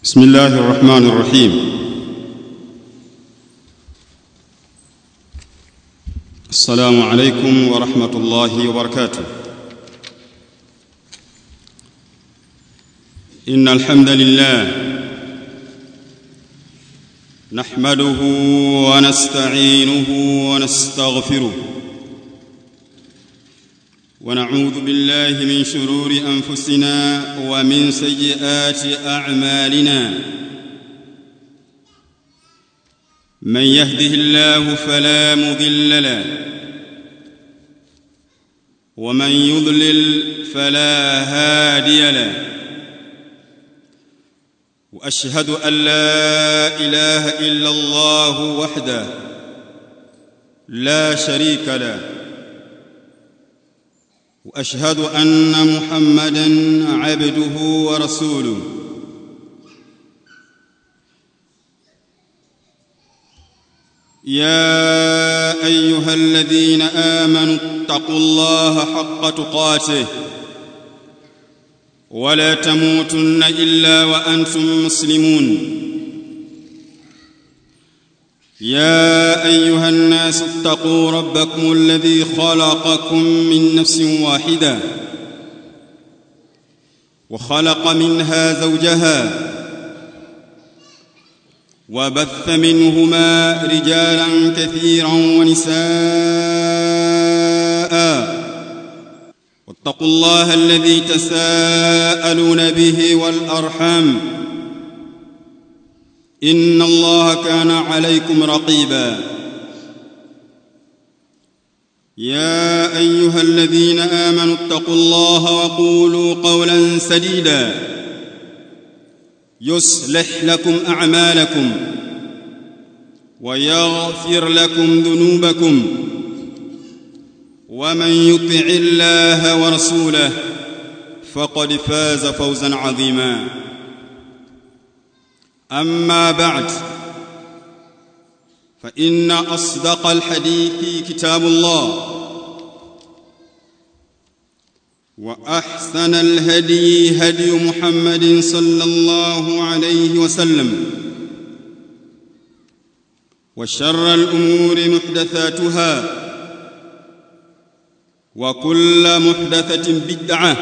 بسم الله الرحمن الرحيم السلام عليكم ورحمه الله وبركاته ان الحمد لله نحمده ونستعينه ونستغفره ونعوذ بالله من شرور انفسنا ومن سيئات اعمالنا من يهده الله فلا مضل له ومن يضلل فلا هادي له واشهد ان لا اله الا الله وحده لا شريك له واشهد ان محمدا عبده ورسوله يا ايها الذين امنوا اتقوا الله حق تقاته ولا تموتن الا وانتم مسلمون يا ايها الناس اتقوا ربكم الذي خلقكم من نفس واحده وخلق منها زوجها وبث منهما رجالا كثيرا ونساء واتقوا الله الذي تساءلون به والارحام ان الله كان عليكم رقيبا يا ايها الذين امنوا اتقوا الله وقولوا قولا سديدا يصلح لكم اعمالكم ويغفر لكم ذنوبكم ومن يطع الله ورسوله فقد فاز فوزا عظيما اما بعد فان اصدق الحديث كتاب الله واحسن الهدي هدي محمد صلى الله عليه وسلم وشر الامور محدثاتها وكل محدثه بدعه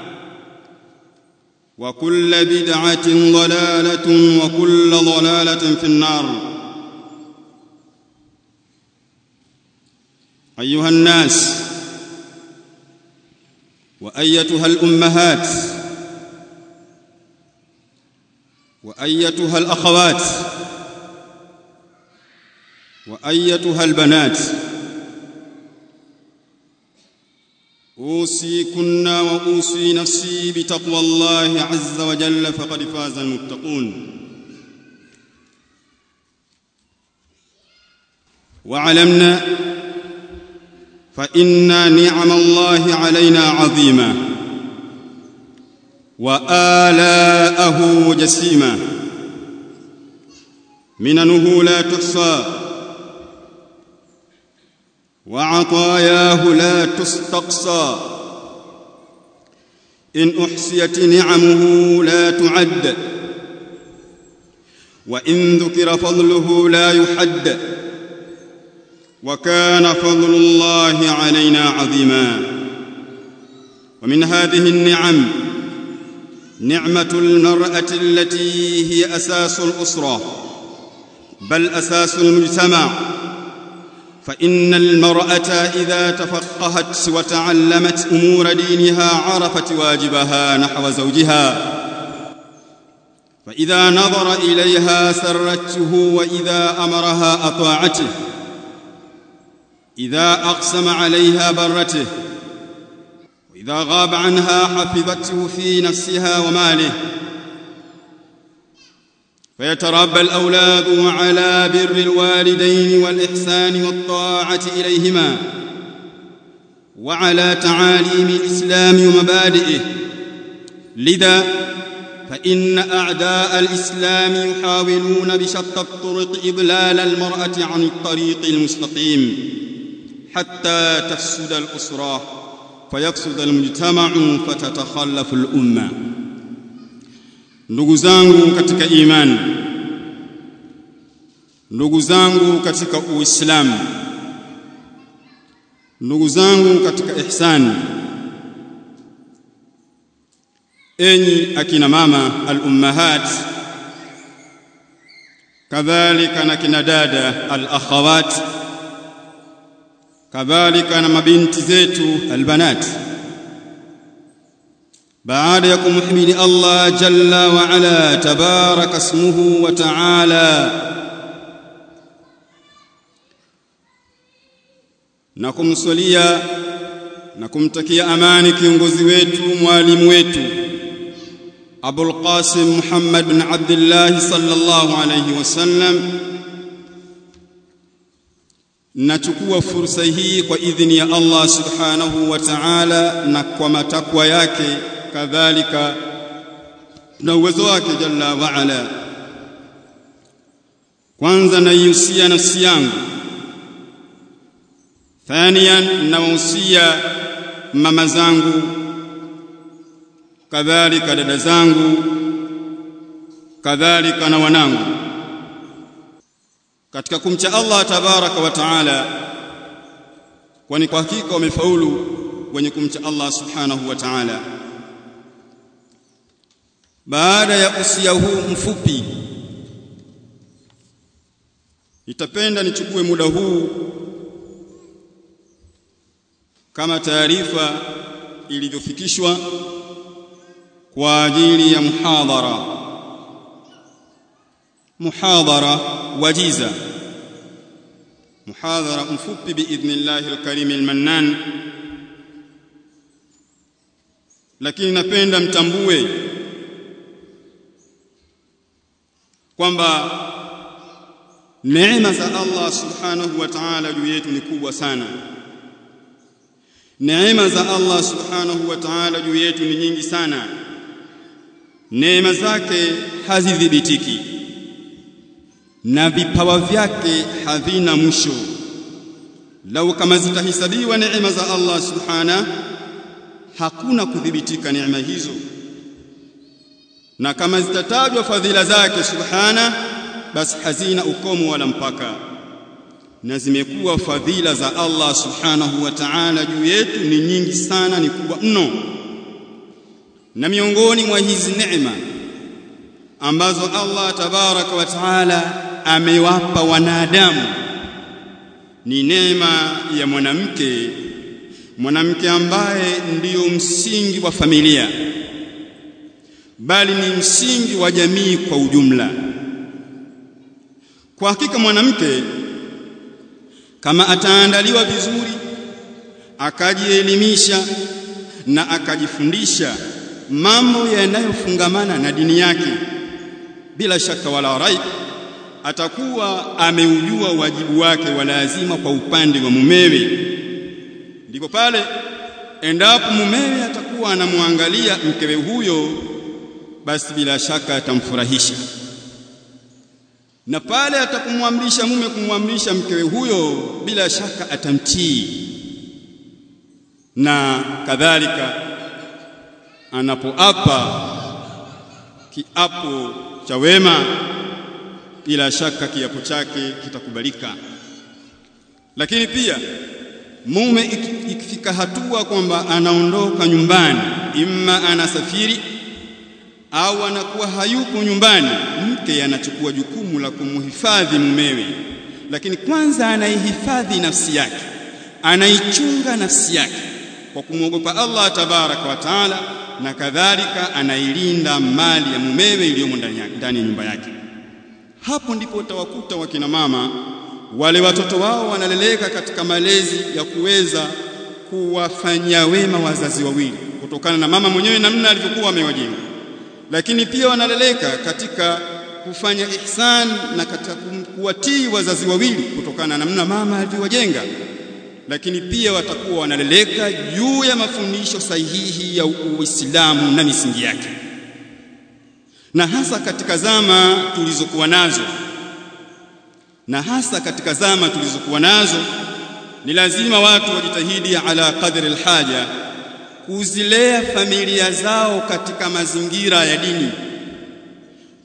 وكل بدعه ضلاله وكل ضلاله في النار ايها الناس وايتها الامهات وايتها الاخوات وايتها البنات اوصيكن واوصي نفسي بتقوى الله عز وجل فقد فاز المتقون وعلمنا فان نعم الله علينا عظيمه والاءه جسيمه مننه لا تحصى وعطاياه لا تستقصى ان احصيت نعمه لا تعد وان ذكر فضله لا يحد وكان فضل الله علينا عظيما ومن هذه النعم نعمه المراه التي هي اساس الاسره بل اساس المجتمع فان المراه اذا تفقهت وتعلمت امور دينها عرفت واجبها نحو زوجها فاذا نظر اليها سرته واذا امرها اطاعته اذا اقسم عليها برته واذا غاب عنها حفظته في نفسها وماله فيتربى الاولاد على بر الوالدين والاحسان والطاعه اليهما وعلى تعاليم الاسلام ومبادئه لذا فان اعداء الاسلام يحاولون بشتى الطرق اضلال المراه عن الطريق المستقيم حتى تفسد الاسره فيفسد المجتمع فتتخلف الامه ndugu zangu katika imani ndugu zangu katika uislamu ndugu zangu katika ihsani enyi akina mama al-ummahat kadhalika na kina dada al-akhawat kadhalika na mabinti zetu albanat baada ya kumhimidi Allah jalla wa ala tabaraka ismuhu wa ta'ala na kumswalia na kumtakia amani kiongozi wetu mwalimu wetu Abul Qasim Muhammad bin Abdullah sallallahu alayhi wasallam nachukua fursa hii kwa idhini ya Allah subhanahu wa ta'ala na kwa matakwa yake kadhalika na uwezo wake jalla wa ala kwanza naihusia nafsi yangu thaniyan nawahusia mama zangu kadhalika dada zangu kadhalika na wanangu katika kumcha Allah tabaraka wa taala kwani kwa hakika wamefaulu wenye kumcha Allah subhanahu wa ta'ala baada ya usia huu mfupi nitapenda nichukue muda huu kama taarifa ilivyofikishwa kwa ajili ya muhadhara muhadhara wajiza muhadhara mfupi biidhnillahi alkarim almannan lakini napenda mtambue kwamba neema za Allah subhanahu wa ta'ala juu yetu ni kubwa sana neema za Allah subhanahu wa ta'ala juu yetu ni nyingi sana neema zake hazidhibitiki na vipawa vyake havina mwisho lau kama zitahesabiwa neema za Allah subhana hakuna kudhibitika neema hizo na kama zitatajwa fadhila zake subhana basi hazina ukomo wala mpaka na zimekuwa fadhila za Allah subhanahu wa ta'ala juu yetu ni nyingi sana ni kubwa mno na miongoni mwa hizi neema ambazo Allah tabaraka wa taala amewapa wanadamu ni neema ya mwanamke mwanamke ambaye ndiyo msingi wa familia bali ni msingi wa jamii kwa ujumla kwa hakika mwanamke kama ataandaliwa vizuri akajielimisha na akajifundisha mambo yanayofungamana na dini yake bila shaka wala raib atakuwa ameujua wajibu wake wa lazima kwa upande wa mumewe ndipo pale endapo mumewe atakuwa anamwangalia mkewe huyo basi bila shaka atamfurahisha na pale atakumwamrisha mume kumwamrisha mkewe huyo bila shaka atamtii na kadhalika anapoapa kiapo cha wema bila shaka kiapo chake kitakubalika lakini pia mume ikifika hatua kwamba anaondoka nyumbani imma anasafiri au anakuwa hayuko nyumbani mke anachukua jukumu la kumhifadhi mumewe lakini kwanza anaihifadhi nafsi yake anaichunga nafsi yake kwa kumwogopa Allah tabaraka wa taala na kadhalika anailinda mali ya mumewe iliyomo ndani ya nyumba yake hapo ndipo utawakuta wakina mama wale watoto wao wanaleleka katika malezi ya kuweza kuwafanyia wema wazazi wawili kutokana na mama mwenyewe namna alivyokuwa amewajenga lakini pia wanaleleka katika kufanya ihsan na katika kuwatii wazazi wawili kutokana na namna mama alivyowajenga lakini pia watakuwa wanaleleka juu ya mafundisho sahihi ya Uislamu na misingi yake na hasa katika zama tulizokuwa nazo na hasa katika zama tulizokuwa nazo ni lazima watu wajitahidi ala qadri alhaja kuzilea familia zao katika mazingira ya dini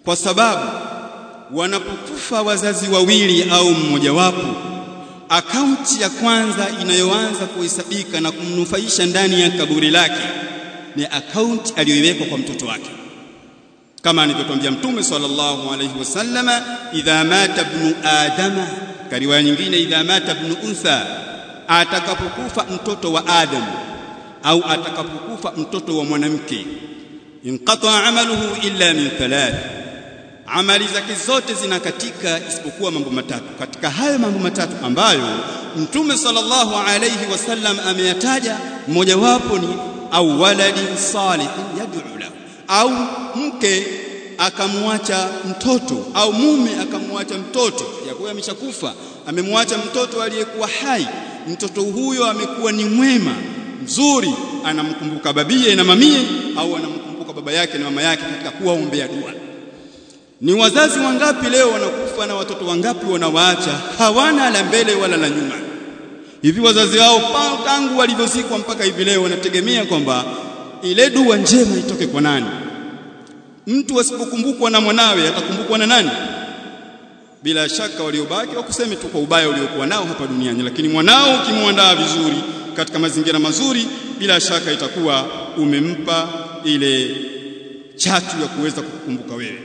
kwa sababu wanapokufa wazazi wawili au mmojawapo akaunti ya kwanza inayoanza kuhesabika na kumnufaisha ndani ya kaburi lake ni akaunti aliyoiwekwa kwa mtoto wake kama alivyotwambia mtume sallallahu alayhi wasallama idha mata ibnu adama kwa riwaya nyingine idha mata ibnu untha atakapokufa mtoto wa adam au atakapokufa mtoto wa mwanamke inqata amaluhu illa min thalath amali zake zote zinakatika isipokuwa mambo matatu katika hayo mambo matatu ambayo mtume sallallahu alayhi wasallam ameyataja mmojawapo ni au waladin salihin yad'u lahu au mke akamwacha mtoto au mume akamwacha mtoto yakuwa ameshakufa amemwacha mtoto aliyekuwa hai mtoto huyo amekuwa ni mwema mzuri anamkumbuka babie na mamie au anamkumbuka baba yake na mama yake katika kuwaombea dua ni wazazi wangapi leo wanakufa na watoto wangapi wanawaacha hawana la mbele wala la nyuma hivi wazazi wao tangu walivyozikwa mpaka hivi leo wanategemea kwamba ile dua njema itoke kwa nani mtu asipokumbukwa na mwanawe atakumbukwa na nani bila shaka waliobaki wakuseme tu kwa ubaya uliokuwa nao hapa duniani lakini mwanao ukimwandaa vizuri katika mazingira mazuri bila shaka itakuwa umempa ile chatu ya kuweza kukumbuka wewe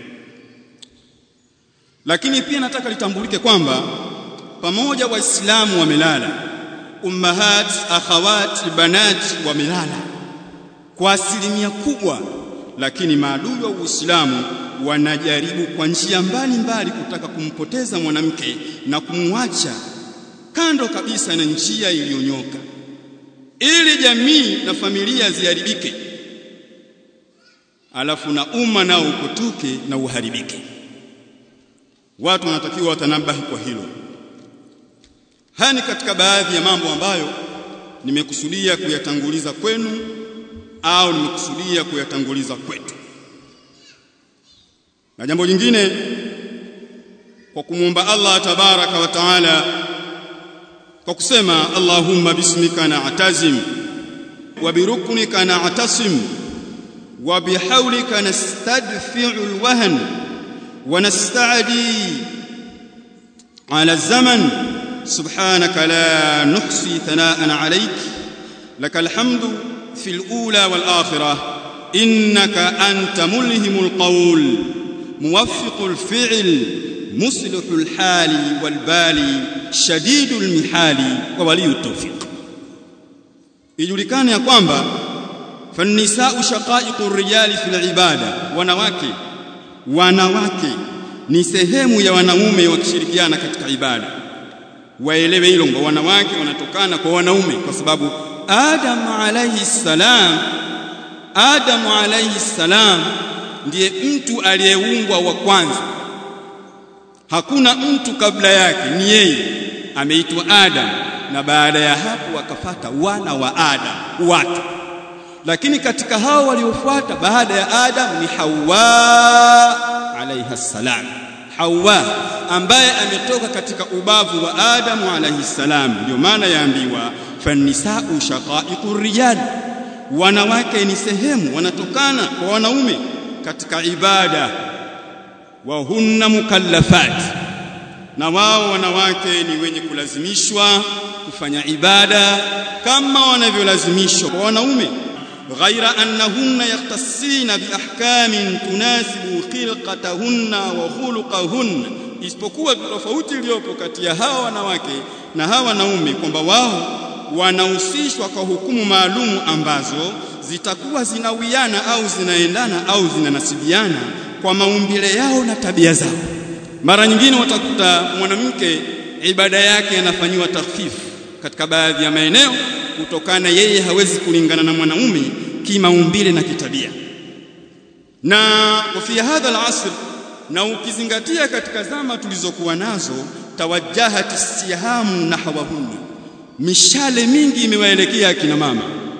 lakini pia nataka litambulike kwamba pamoja waislamu wamelala ummahat akhawat banat wamelala kwa asilimia kubwa lakini maadui wa Uislamu wanajaribu kwa njia mbalimbali kutaka kumpoteza mwanamke na kumwacha kando kabisa na njia iliyonyoka ili jamii na familia ziharibike alafu na umma nao upotoke na uharibike watu wanatakiwa watanabahi kwa hilo haya ni katika baadhi ya mambo ambayo nimekusudia kuyatanguliza kwenu au nimekusudia kuyatanguliza kwetu na jambo jingine kwa kumwomba Allah tabaraka wa taala kwa kusema Allahumma bismika na'tazim wa biruknika na'tasim wa bihawlika nastadfi'u alwahn wa nasta'di ala zaman subhanaka la nuhsi thana'an alayk lakal hamdu في الأولى والآخرة إنك أنت ملهم القول موفق الفعل مصلح الحال والبال شديد المحال وولي التوفيق ijulikane ya kwamba fannisau shaqaiqu rijali fil ibada wanawake wanawake ni sehemu ya wanaume wakishirikiana katika ibada waelewe hilo kwamba wanawake wanatokana kwa wanaume kwa sababu Adam alayhi salam Adam alayhi salam ndiye mtu aliyeumbwa wa kwanza hakuna mtu kabla yake ni yeye ameitwa Adam na baada ya hapo wakafata wana wa Adam watu lakini katika hao waliofuata baada ya Adam ni Hawa alayha salam Hawa ambaye ametoka katika ubavu wa Adam alayhi salam ndio maana yaambiwa fannisau shaqaiqu rijal wanawake ni sehemu wanatokana kwa wanaume katika ibada wa hunna mukallafat na wao wanawake ni wenye kulazimishwa kufanya ibada kama wanavyolazimishwa kwa wanaume ghaira annahunna yaktasina biahkamin tunasibu khilqatahunna wa khuluqahunna isipokuwa tofauti iliyopo kati ya hawa wanawake na hawa wanaume kwamba wao wanahusishwa kwa hukumu maalumu ambazo zitakuwa zinawiana au zinaendana au zinanasibiana kwa maumbile yao na tabia zao. Mara nyingine watakuta mwanamke ibada yake anafanyiwa takhfifu katika baadhi ya maeneo kutokana yeye hawezi kulingana na mwanaume kimaumbile na kitabia. Na fi hadha al-asr na ukizingatia katika zama tulizokuwa nazo tawajjahat istihamu nahwahunna mishale mingi imewaelekea akina mama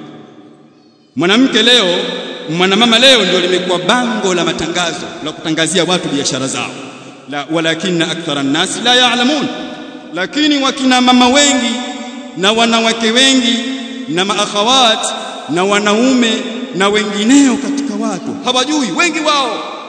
mwanamke leo mwanamama leo ndio limekuwa bango la matangazo la kutangazia watu biashara zao la walakinna akthara nasi la ya'lamun lakini wakina mama wengi na wanawake wengi na maakhawat na wanaume na wengineo katika watu hawajui wengi wao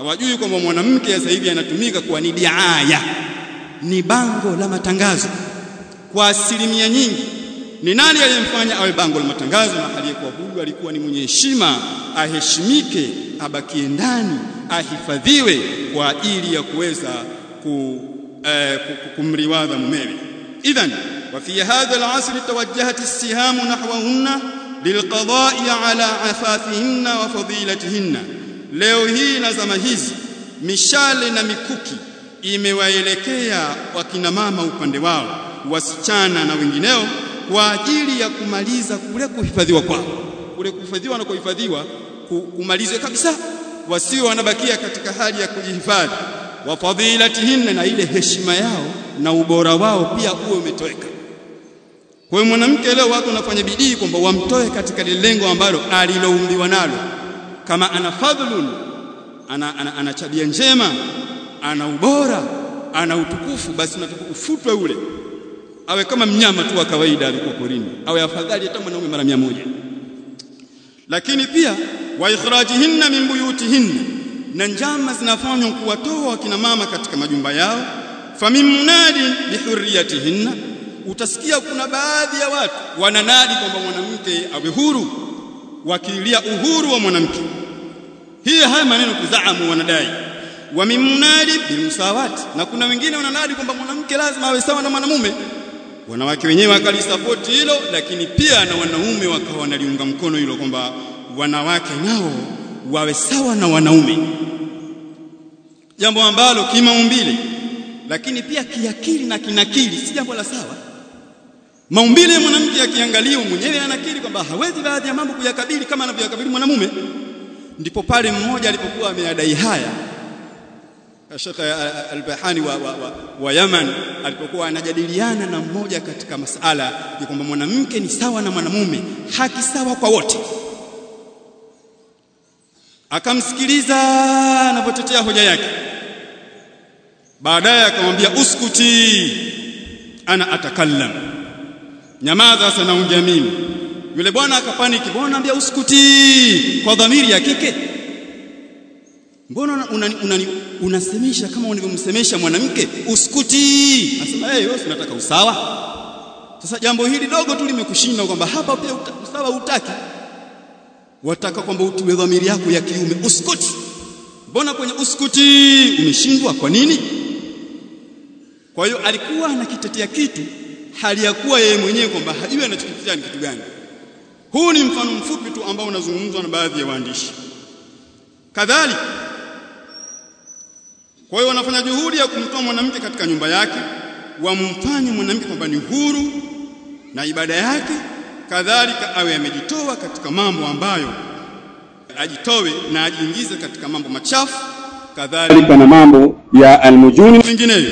hawajui kwamba mwanamke sasa hivi anatumika kuwa ni diaya ni bango la matangazo kwa asilimia nyingi ni nani aliyemfanya awe bango la matangazo na aliyekuwa huyu alikuwa ni mwenye heshima aheshimike abakie ndani ahifadhiwe kwa ajili ya kuweza ku, eh, kumriwadha mumewe idhan wa fi hadha al-asr tawajjahat as-siham nahwahunna lilqada'i ala afafihinna wa fadilatihinna leo hii na zama hizi mishale na mikuki imewaelekea wakina mama upande wao wasichana na wengineo kwa ajili ya kumaliza kule kuhifadhiwa kwao kule kuhifadhiwa na kuhifadhiwa kumalizwe kabisa wasio wanabakia katika hali ya kujihifadhi wa fadilatihinna na ile heshima yao na ubora wao pia uwe umetoweka kwa hiyo mwanamke leo watu wanafanya bidii kwamba wamtoe katika lile lengo ambalo aliloumbiwa nalo kama ana fadhlun ana, ana, ana tabia njema ana ubora ana utukufu basi unatakiwa ufutwe ule awe kama mnyama tu wa kawaida alikuwa porini awe afadhali hata mwanaume mara mia moja lakini pia wa ikhrajihinna min buyutihinna na njama zinafanywa kuwatoa wakina mama katika majumba yao famin munadi bihurriyatihinna utasikia kuna baadhi ya watu wananadi kwamba mwanamke awe huru wakilia uhuru wa mwanamke hii haya maneno kuzaamu wanadai wa mimunadi bilmusawati na kuna wengine wananadi kwamba mwanamke lazima awe sawa na mwanamume wanawake wenyewe wakalisapoti hilo lakini pia na wanaume wakawa wanaliunga mkono hilo kwamba wanawake nao wawe sawa na wanaume jambo ambalo kimaumbile lakini pia kiakili na kinakili si jambo la sawa maumbile ya mwanamke akiangaliwa mwenyewe anakiri kwamba hawezi baadhi ya mambo kuyakabili kama anavyoyakabili mwanamume ndipo pale mmoja alipokuwa ameadai haya Sheikh Al-Bahani wa, wa, wa, wa Yaman alipokuwa anajadiliana na mmoja katika masala ya kwamba mwanamke ni sawa na mwanamume haki sawa kwa wote akamsikiliza anapotetea hoja yake baadaye akamwambia uskuti ana atakallam nyamaza sasa naongea mimi yule bwana akapaniki bwana anambia uskuti kwa dhamiri ya kike mbona unasemesha kama unavyomsemesha mwanamke uskuti anasema hey, wewe unataka usawa sasa jambo hili dogo tu limekushinda kwamba hapa pia usawa utaki wataka kwamba utiwe dhamiri yako ya kiume uskuti mbona kwenye uskuti umeshindwa kwa nini kwa hiyo alikuwa anakitetea kitu hali ya kuwa yeye mwenyewe kwamba hajui anachokitetea ni kitu gani huu ni mfano mfupi tu ambao unazungumzwa na baadhi ya waandishi kadhalika kwa hiyo wanafanya juhudi ya kumtoa mwanamke katika nyumba yake wamfanye mwanamke kwamba ni huru na ibada yake kadhalika awe amejitoa katika mambo ambayo ajitowe na ajiingize katika mambo machafu kadhalika na mambo ya almujuni vinginevyo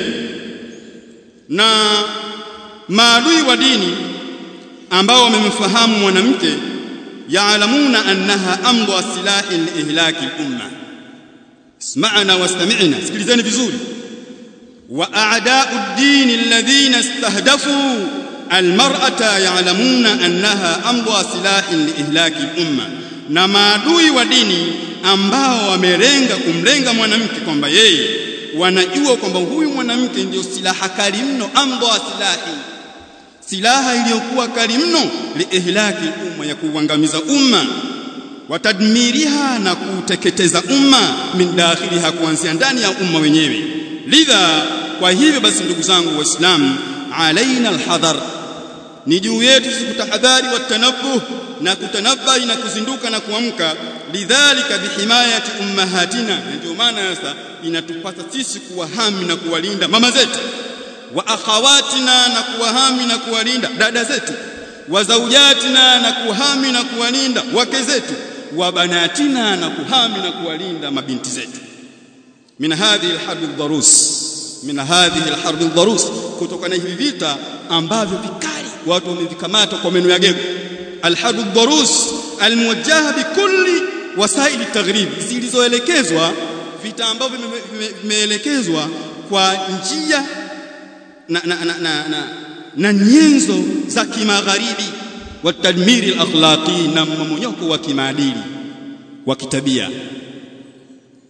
na maadui wa dini ambao wamemfahamu mwanamke yaalamuna annaha amdu silahi liihlaki lumma اسمعنا واستمعنا sikilizeni vizuri wa a'da'u ad-din alladhina istahdafu almar'ata ya'lamuna annaha amdu silahin liihlaki al-umma na maadui wa dini ambao wamelenga kumlenga mwanamke kwamba yeye wanajua kwamba huyu mwanamke ndio silaha kali mno amdu silahi silaha iliyokuwa kali mno liihlaki al-umma ya kuangamiza umma watadmiriha na kuteketeza umma min dakhiliha kuanzia ndani ya umma wenyewe lidha kwa hivyo basi ndugu zangu waislamu alaina alhadhar ni juu yetu kutahadhari watanabuh na kutanabai na kuzinduka na kuamka lidhalika bihimayati ummahatina ndio maana sasa inatupasa sisi kuwahami na kuwalinda mama zetu wa akhawatina na kuwahami na kuwalinda dada zetu wa zaujatina na kuhami na kuwalinda wake zetu wa banatina na kuhami na kuwalinda mabinti zetu min hadhihi alharb aldarus min hadhihi alharb aldarus kutoka na hivi vita ambavyo vikali watu wamevikamata kwa meno ya gego alharb aldarus almuwajjaha bikulli wasaili taghrib zilizoelekezwa vita ambavyo vimeelekezwa kwa njia na na na, na, na na nyenzo za kimagharibi wa tadmiri al-akhlaqi na mmonyoko wa kimaadili wa kitabia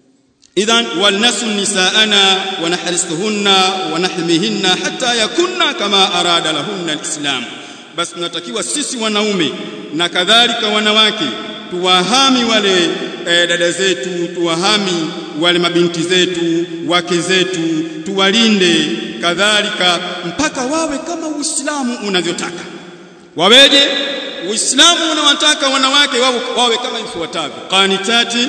idhan walnasu nisaana wa nahrisuhunna wa nahmihinna hatta yakunna kama arada lahunna alislam basi tunatakiwa sisi wanaume na kadhalika wanawake tuwahami wale e, dada zetu tuwahami wale mabinti zetu wake zetu tuwalinde kadhalika mpaka wawe kama Uislamu unavyotaka waweje Uislamu unawataka wanawake wawe, wawe kama ifuatavyo qanitati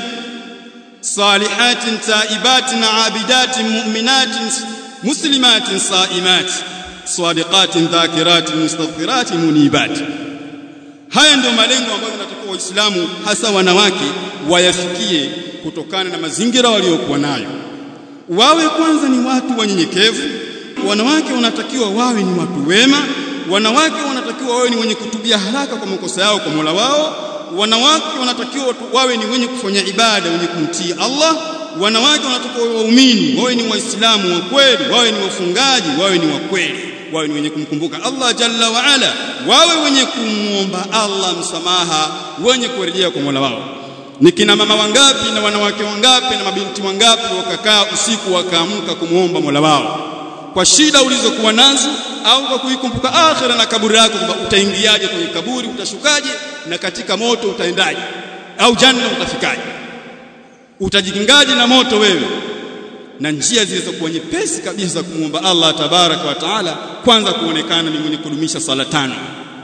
salihatin taibatin abidatin mu'minatin muslimatin saimatin sadiqatin dhakiratin mustaghfiratin munibatin haya ndio malengo ambayo tunatakiwa waislamu hasa wanawake wayafikie kutokana na mazingira waliokuwa nayo wawe kwanza ni watu wanyenyekevu wanawake wanatakiwa wawe ni watu wema wanawake wanatakiwa wawe ni wenye kutubia haraka kwa makosa yao kwa Mola wao wanawake wanatakiwa wawe ni wenye kufanya ibada wenye kumtii Allah wanawake wanatakiwa wawe waumini wawe ni waislamu wa kweli wawe ni wafungaji wawe ni wa kweli wawe ni wenye kumkumbuka Allah jalla wa ala wawe wenye kumwomba Allah msamaha wenye kurejea kwa Mola wao ni kina mama wangapi na wanawake wangapi na mabinti wangapi wakakaa usiku wakaamka kumwomba Mola wao kwa shida ulizokuwa nazo au kwa kuikumbuka akhira na kaburi lako kwamba utaingiaje kwenye kaburi utashukaje na katika moto utaendaje au janna utafikaje utajikingaje na moto wewe na njia zilizokuwa nyepesi kabisa za kumwomba Allah tabaraka wa taala kwanza kuonekana ni mwenye kudumisha swala tano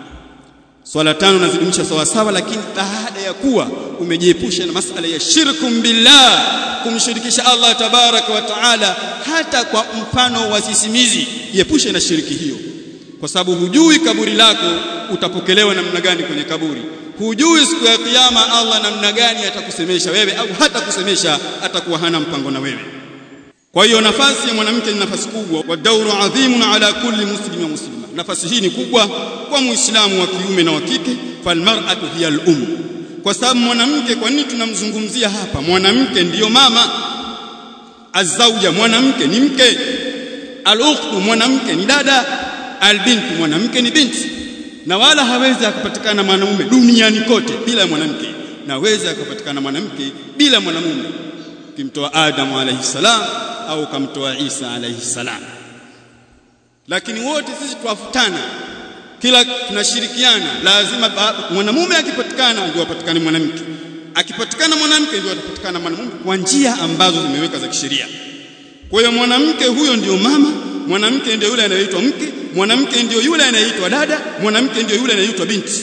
swala tano nazidumisha sawa sawa lakini baada ya kuwa umejiepusha na masala ya shirkum billah kumshirikisha Allah tabaraka wa taala hata kwa mfano wa sisimizi jiepushe na shiriki hiyo kwa sababu hujui kaburi lako utapokelewa namna gani kwenye kaburi hujui siku ya kiyama Allah namna gani atakusemesha wewe au hata kusemesha atakuwa hana mpango na wewe kwa hiyo nafasi ya mwanamke ni nafasi kubwa wa dauru adhimun ala kulli muslim wa muslima nafasi hii ni kubwa kwa muislamu wa kiume na wa kike falmar'atu hiya al-um kwa sababu mwanamke kwa nini tunamzungumzia hapa mwanamke ndiyo mama azauja mwanamke ni mke al-ukhtu mwanamke ni dada albintu mwanamke ni binti na wala hawezi akapatikana mwanamume duniani kote bila mwanamke naweza akapatikana mwanamke bila mwanamume kimtoa Adam alayhi salam au kamtoa Isa alayhi salam lakini wote sisi tuwafutana kila tunashirikiana lazima mwanamume akipatikana ndio apatikane mwanamke akipatikana mwanamke ndio atapatikana mwanamume kwa njia ambazo zimeweka za kisheria kwa hiyo mwanamke huyo ndio mama mwanamke ndio yule anayeitwa mke mwanamke ndio yule anayeitwa dada mwanamke ndio yule anayeitwa binti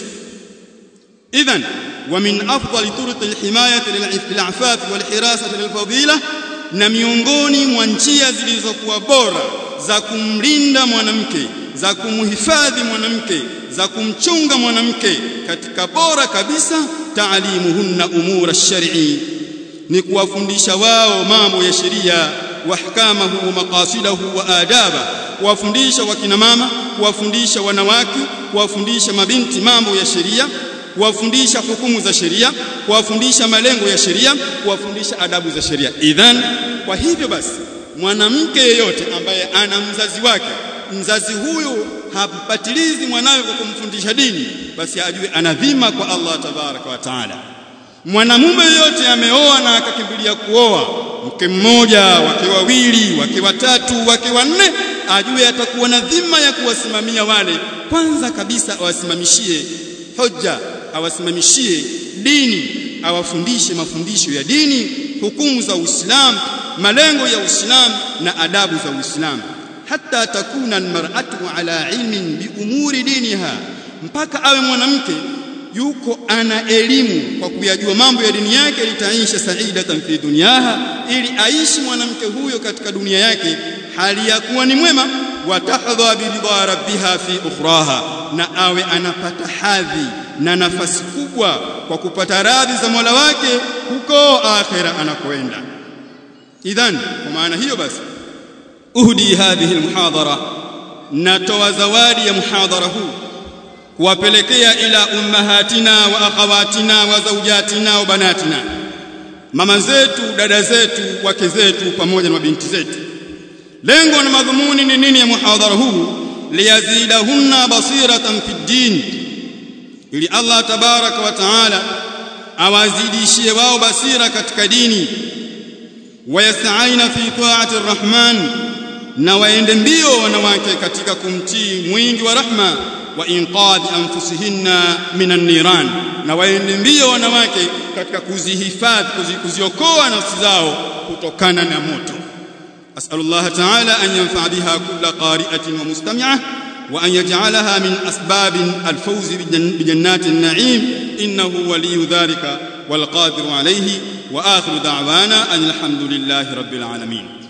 idhan wa min afdali turuq alhimayati lil'afaf walhirasati lilfadila na miongoni mwa njia zilizokuwa bora za kumlinda mwanamke za kumhifadhi mwanamke za kumchunga mwanamke katika bora kabisa taalimuhunna umura ash-shar'i ni kuwafundisha wao mambo ya sheria wahkamahu wa maqasidahu wa adaba kuwafundisha wakina mama kuwafundisha wanawake kuwafundisha mabinti mambo ya sheria kuwafundisha hukumu za sheria kuwafundisha malengo ya sheria kuwafundisha adabu za sheria idhan kwa hivyo basi mwanamke yeyote ambaye ana mzazi wake mzazi huyu hampatilizi mwanawe kwa kumfundisha dini basi ajue ana dhima kwa Allah tabaraka wa taala mwanamume yeyote ameoa na akakimbilia kuoa mke mmoja wake wawili wake watatu wake wanne ajue atakuwa na dhima ya kuwasimamia wale kwanza kabisa awasimamishie hoja awasimamishie dini awafundishe mafundisho ya dini hukumu za Uislamu malengo ya Uislamu na adabu za Uislamu hata takuna almar'atu ala ilmin bi umuri diniha mpaka awe mwanamke yuko ana elimu kwa kuyajua mambo ya dini yake litaisha saidatan fi dunyaha ili aishi mwanamke huyo katika dunia yake hali ya kuwa ni mwema watahdha biridha rabbiha fi ukhraha na awe anapata hadhi na nafasi kubwa kwa kupata radhi za Mola wake huko akhera anakoenda idhan kwa maana hiyo basi uhdi hadhihi almuhadhara natoa zawadi ya muhadhara huu kuwapelekea ila ummahatina wa akhawatina wa zawjatina wa banatina mama zetu dada zetu wake zetu pamoja na mabinti zetu lengo na madhumuni ni nini ya muhadhara huu liyazidahunna basiratan fi din ili Allah tabaraka wa taala awazidishie wao basira katika dini wayasaina fi ta'ati arrahman na waende mbio wanawake katika kumtii mwingi wa rahma wa inqadhi anfusihinna minan niran na waende mbio wanawake katika kuzihifadhi kuziokoa nafsi zao kutokana na moto as'alullah ta'ala an yanfa biha kull qari'atin wa mustami'ah wa an yaj'alaha min asbab al-fawz bi jannati an-na'im innahu waliyyu dhalika wal qadiru alayhi wa akhiru da'wana alhamdulillahi rabbil alamin